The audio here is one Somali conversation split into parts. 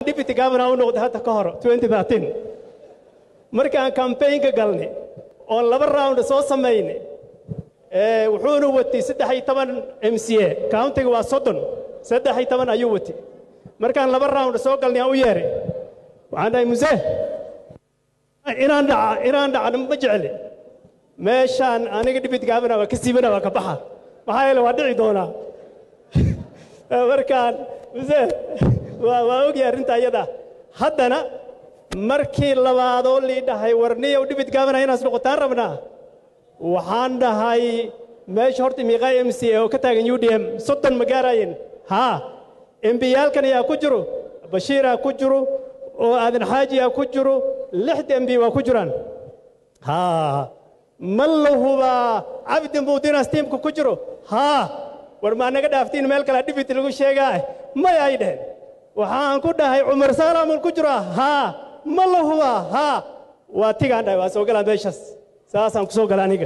deputy governor u noqday hadda ka hor 2013 markaan campaignka galnay oon laba round soo samaynay ee wuxuuna watay saddex iyo toban m c a countiga waa soddon saddex iyo toban ayuu watay markaan laba round soo galnay aan u yeeray waxaan dhahay muse inaan dhaca inaan dhacno ma jecli meeshaan aniga deputy governor waa ka siibana waa ka baxa maxaa yeele waa dhici doonaa markaan muse waa waa ogyahay arrinta iyada haddana markii labaadoo lii dhahay warniyow dhibid gaabana inaas noqotaan rabnaa waxaan dhahay meesha horta miiqaa m c a oo ka taagan u d m soddon ma gaaraayeen haa embiyaalkan ayaa ku jiro bashiiraa ku jiro oo aadan xaajiyaa ku jiro lixda embi waa ku jiraan haa ma la hubaa cabdi muudinaas tiimka ku jiro haa war maa naga dhaaftiin meel kale dhibit lagu sheegaa maya ay dheheen waxaan ku dhahay cumar saalaamul ku jiro haa ma la hubaa haa waa tigaan dhahay waa soo galaa meeshaas saasaan ku soo gala aniga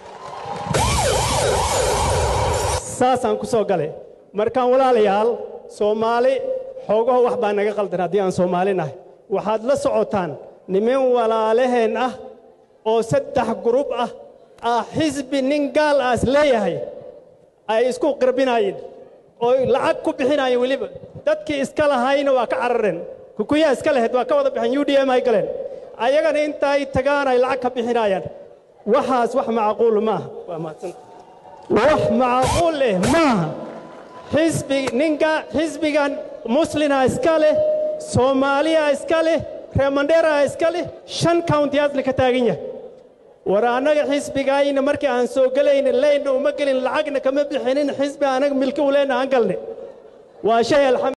saasaan ku soo galay markaan walaalayaal soomaali xoogaho wax baa naga qaldan haddii aan soomaali nahay waxaad la socotaan niman walaalaheen ah oo saddex gurub ah ah xisbi nin gaal aas leeyahay ay isku qirbinaayeen oo lacag ku bixinaayeen weliba dadkii iska lahayna waa ka carareen kukuyaa iska lahayd waa ka wada bixeen u d m ay galeen ayagana intaay tagaan ay lacag ka bixinaayaan waxaas wax macquul maaha waa mahadsan wax macquul eh maaha xisbi ninka xisbigan muslina iska leh soomaaliya iska leh reemandheera iska leh shan countiyaasna ka taagan yahay war annaga xisbigayna markii aan soo gelayna leynna uma gelin lacagna kama bixinin xisbi anaga milki u leyna aan galnay waa shay alxamd